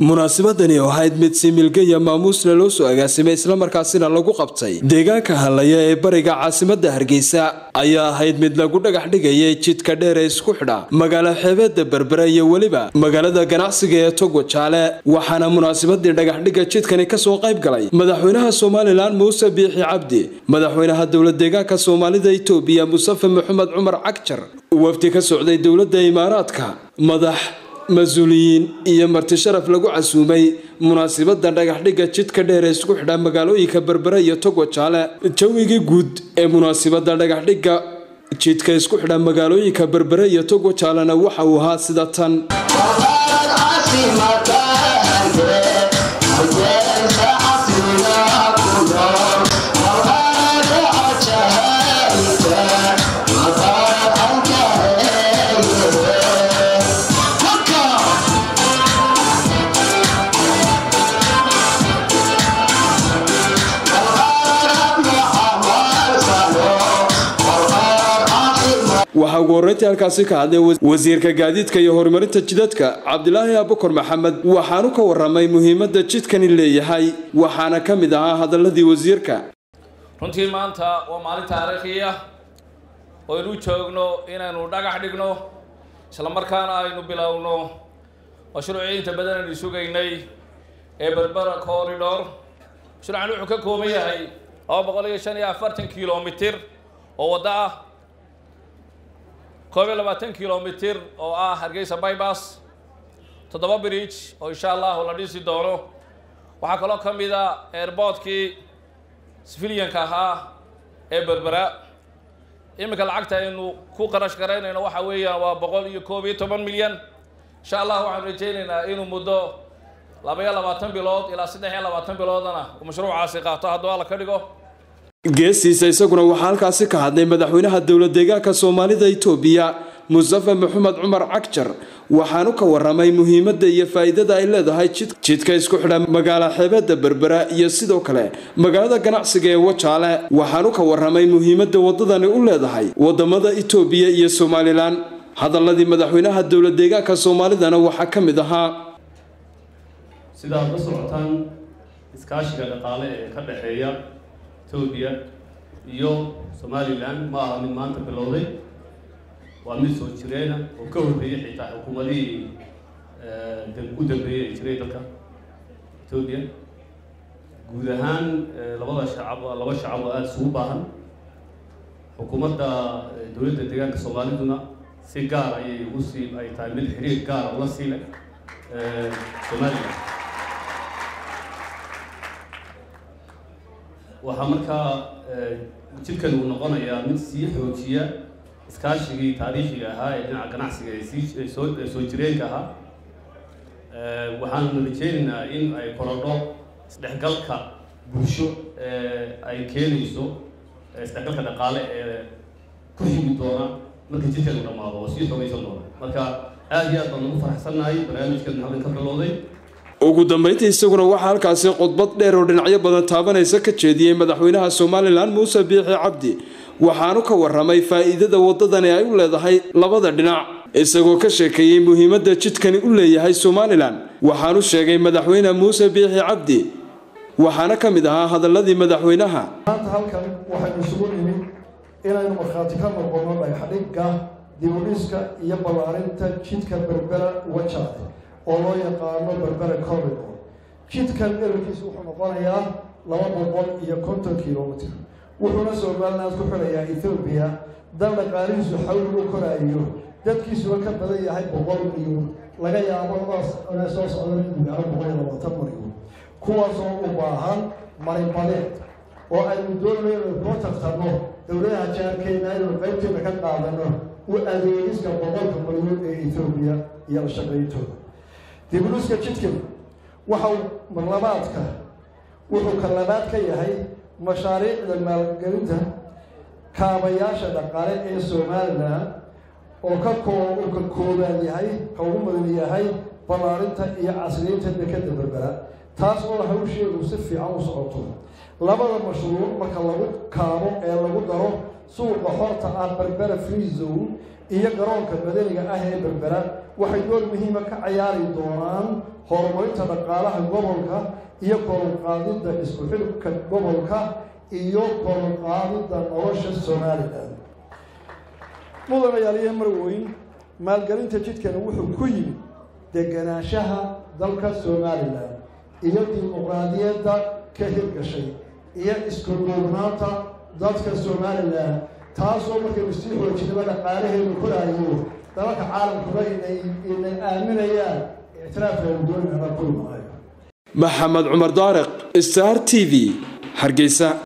munaasabadani oo ahayd mid si milgaya maamuusna loo soo agaasimay islamarkaasina lagu qabtay deegaanka hallaya ee bariga caasimada hargeysa ayaa ahayd mid lagu dhagax dhigayay jidka dheer ee isku xidha magaalo xeebeeda berbera iyo weliba magaalada ganacsiga ee togo jaale waxaana munaasabadii dhagaxdhigga jidkani kasoo qayb galay madaxweynaha somalilan muuse biixi cabdi madaxweynaha dowlad deegaanka soomaalida itoobiya mustafe maxamed cumar cagjar wafdi ka socday dowladda imaaraadka madax mas-uuliyiin iyo marti sharaf lagu casuumay munaasibada dhagaxdhigga jidka dheer ee isku xidha magaalooyinka berbere iyo togo jaale jawigii guud ee munaasibada dhagaxdhigga jidka isku xidha magaalooyinka berbere iyo togo jaalena waxa uu ahaa sida tan waxaa ugu horreyntii halkaasi ka hadlay wasiirka gaadiidka iyo horumarinta jidadka cabdilaahi abukar maxamed waxaanu ka waramay muhiimadda jidkani leeyahay waxaana ka mid ahaa hadaladii wasiirka runtii maanta waa maalin taariikhi ah oo aynu joogno inaynu dhagax dhigno islamarkaana aynu bilowno mashruucii inta badan aynu sugaynay ee berbera corridor mashruucan wuxuu ka kooban yahay laba boqol iyo shan iyo afartan kilomitir oo waddo ah koob iyo labaatan kilomitir oo ah hargeysa bybas toddoba bridge oo insha allahu la dhisi doono waxaa kaloo ka mid a airboortkii civilianka ahaa ee berbera iminka lacagta aynu ku qarash garaynayno waxa weeyaan waa boqol iyo koob iyo toban milyan insha allah waxaanu rajaynaynaa inuu muddo laba iyo labaatan bilood ilaa saddex iyo labaatan biloodana uu mashruucaasi qaato hadduu alla ka dhigo geestiisa isaguna waxaa halkaasi ka hadlay madaxweynaha dowlad deegaanka soomaalida itoobiya mustafe maxamed cumar cagjar waxaanu ka waramay muhiimadda iyo faa'iidada ay leedahay jidka isku xidha magaalo xeebeeda berbera iyo sidoo kale magaalada ganacsiga ee wajaale waxaanu ka waramay muhiimadda waddadani u leedahay wadamada itoobiya iyo somalilan hadaladii madaxweynaha dowlad deegaanka soomaalidana waxaa ka mid ahaa sidaad la socotaan iskaashiga dhaqaale ee ka dhexeeya etoobiya iyo somalilan ma aha mid maanta bilowday waa mid soo jireena oo ka horreeyay xitaa xukuumadihii u dambeeyey ay jiray dalka etoobiya guud ahaan labada shacab laba shacab oo aada isugu baahan xukuumadda dowladda deegaanka soomaaliduna si gaar ayay ugu sii ay tahay mid xiriir gaara ula siilay somalilan waxaa markaa jidkan uu noqonayaa mid sii xoojiya iskaashigii taariikhiga ahaa ee dhinaca ganacsiga ee sii soo soo jireenka ahaa waxaanu rajeynaynaa in ay korodho isdhexgalka bulsho ee ay keenayso isdhexgalka dhaqaale ee ku xigi doona marka jidkan uu dhammaado oo sii xoogaysan doona marka aada iyo aad baan ugu faraxsannahay barnaamijkan halkan ka bilowday ugu dambeyntii isaguna waxaa halkaasi khudbad dheer oo dhinacyo badan taabanaysa ka jeediyey madaxweynaha somalilan muuse biixi cabdi waxaanu ka waramay faa'iidada waddadani ay u leedahay labada dhinac isagoo ka sheekeeyey muhiimadda jidkani u leeyahay somalilan waxaanu sheegay madaxweyne muuse biixi cabdi waxaana ka mid ahaa hadaladii madaxweynaha maanta halkan waxaynu isugu nimid inaynu markhaati ka noqono dhagaxdhigga dibudhiska iyo ballaarinta jidka berbera wajaale oo loo yaqaano berbera corridor jidkan dherarkiisu wuxuu noqonayaa laba boqol iyo konton kilomitr wuxuuna somaliland ku xidhayaa ethoobiya dal dhaqaalihiisu xawli u koraayo dadkiisuba ka badan yahay boqol milyan laga yaabo inay soo socdaan in magaalo boqol iyo labaatan milyan kuwaasoo u baahan maribadeed oo aynu doonayno inaynu koo tartanno dowladaha jaarkeena inaynu qaybteena ka qaadano u adeegiska boqolka milyan ee ethoobiya iyo la shaqayntooda dibuluska jidkan waxau marlabaadka wuxuu ka labaad ka yahay mashaariicda maalgelinta kaabayaasha dhaqaale ee somalilan oo ka koo uu ka koobaan yahay ka ugu mudan yahay ballaarinta iyo casriyeynta dekada berbera taas oo hawsheedu si fiican u socoto labada mashruuc marka lagu kaabo ee lagu daro suuqa xorta ah berbera free zone iyo garoonka madaniga ah ee berbera waxay door muhiima ka cayaari doonaan horumarinta dhaqaalaha gobolka iyo koronqaadidda isku xidhka gobolka iyo koronqaadidda nolosha somalilan mudanayaaliyo marweyn maalgelinta jidkani wuxuu ku yimid deganaanshaha dalka somalilan iyo dimuqraadiyadda ka hirgashay iyo isku duubnaanta dadka somalilan taasoo markaynu sii xoojinaba dhaqaalaheenu koraayo dalalka caalamkuba inay inay aaminayaan ictiraafkeenu doonana kulmaayo maxamed cumar daariq star t v hargeysa